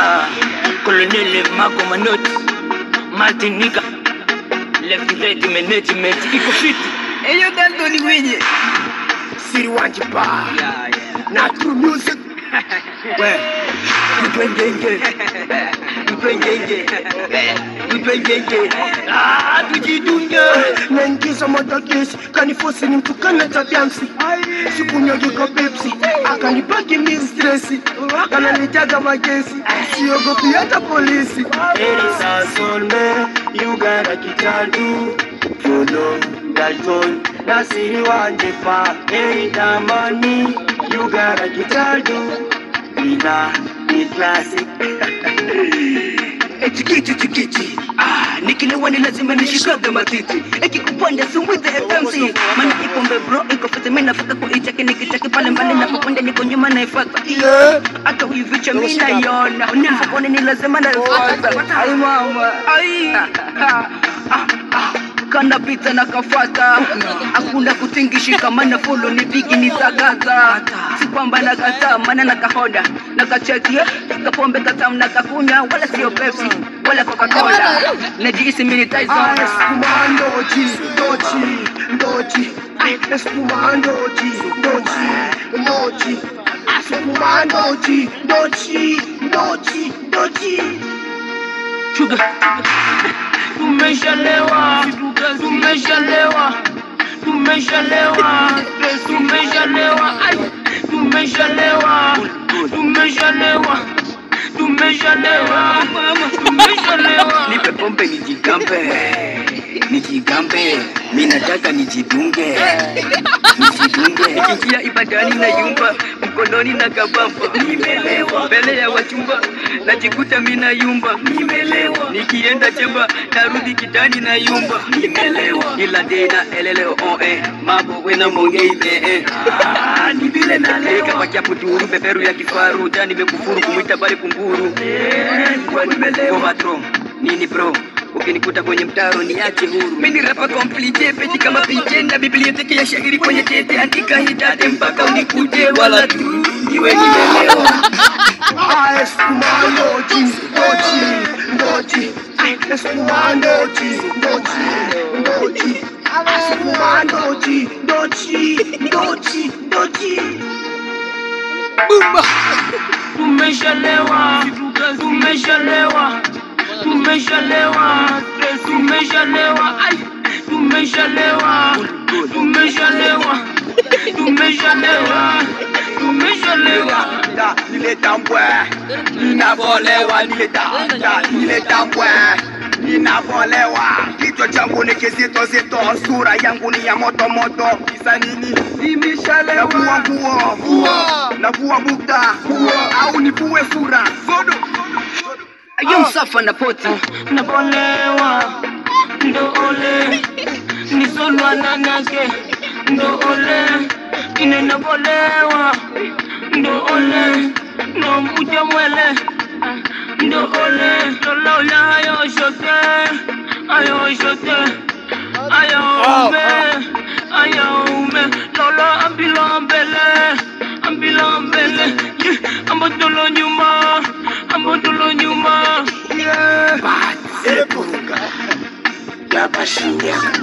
Ah, Colonel Marco Manotti, Martinica, Left Right Management, iko fiti. Eyo Dalton Gwinye. Siri wanje ba Yeah, yeah. na true music We, tupengenge, tupengenge, tupengenge. Ah, tujidunge. naingiza madagesi kanifosi ni mtukana tabiamsi sikunyagika pepsi akanibaki mi stresi kananitaga magesi siogopi hata polisi erisasolme yugara kitadu funo dalton nasiri wanje pa eritamani yugara kitadu ina ni classic Chikichi chikichi ah, nikilewa ni lazima nishikaga matiti ikikupanda sumwize FMC maana ipombe bro iko fiti mimi nafika kuicheki nikicheki pale mbali napokwenda niko nyuma naifata yeah. hata huyu vicha mimi naiona mfukoni ni lazima naifuata ai mama ai ah, ah, ah. kana pita na kafata hakuna kutingishika maana fulu ni bigi ni tagaza si kwamba nakataa maana nakahoda nakacheki kapombe katamu nakakunya wala sio pepsi wala coca-cola najihisi mini Tyson Espuma ndoji, ndoji, ndoji. Espuma ndoji, ndoji, ndoji. Espuma ndoji, ndoji, ndoji, ndoji. Sugar. Tumeshalewa, tumeshalewa, tumeshalewa, tumeshalewa, ai, tumeshalewa, tumeshalewa, tumeshalewa, tumeshalewa. Nipe pombe nijigambe, nijigambe, mi nataka nijidunge, nijidunge. Nikiingia ibadani na yumba, mkononi na kabamba, nimelewa mbele ya wachumba, najikuta mi na yumba, nimelewa nikienda chemba, narudi kitani na yumba, nimelewa ila tena elele oh eh, mambo wena mongei eh eh, Ah, ni vile nalewa kama kiapo turu, beberu ya kifaru, jani nimekufuru kumwita bali kunguru, kwa nimelewa patron nini bro ukinikuta kwenye mtaro niache huru mimi rapa complete peji kama piche na biblioteki ya shairi kwenye tete andika hitate mpaka unikuje wala tu iwe nimelewa Ah, espuma ndoji, ndoji, ndoji. Espuma ndoji, ndoji, ndoji. Espuma ndoji, ndoji, ndoji, ndoji. tumeshalewa tumeshalewa tumeshalewa tumeshalewa ai tumeshalewa tumeshalewa tumeshalewa tumeshalewa Da, nileta mbwe, ninavolewa, nileta, da, nileta mbwe, ninavolewa. Kichwa changu ni kizito zito, sura yangu ni ya moto moto. Kisa nini? Nimeshalewa. Navua nguo, vua, navua bukta, vua, au nivue sura. Zodo. ayo msafa na poti nabolewa ndo ole nisolwa nanake ndo ole ine nabolewa ndo ole ndo mkuja mwele ndo ole lolola ayo shote ayo shote ayo ume ayo ume lolo ambilo mbele ambilo mbele yeah. ambotolo nyuma ambotolo nyuma Yeah. Epunga. Yabashinya.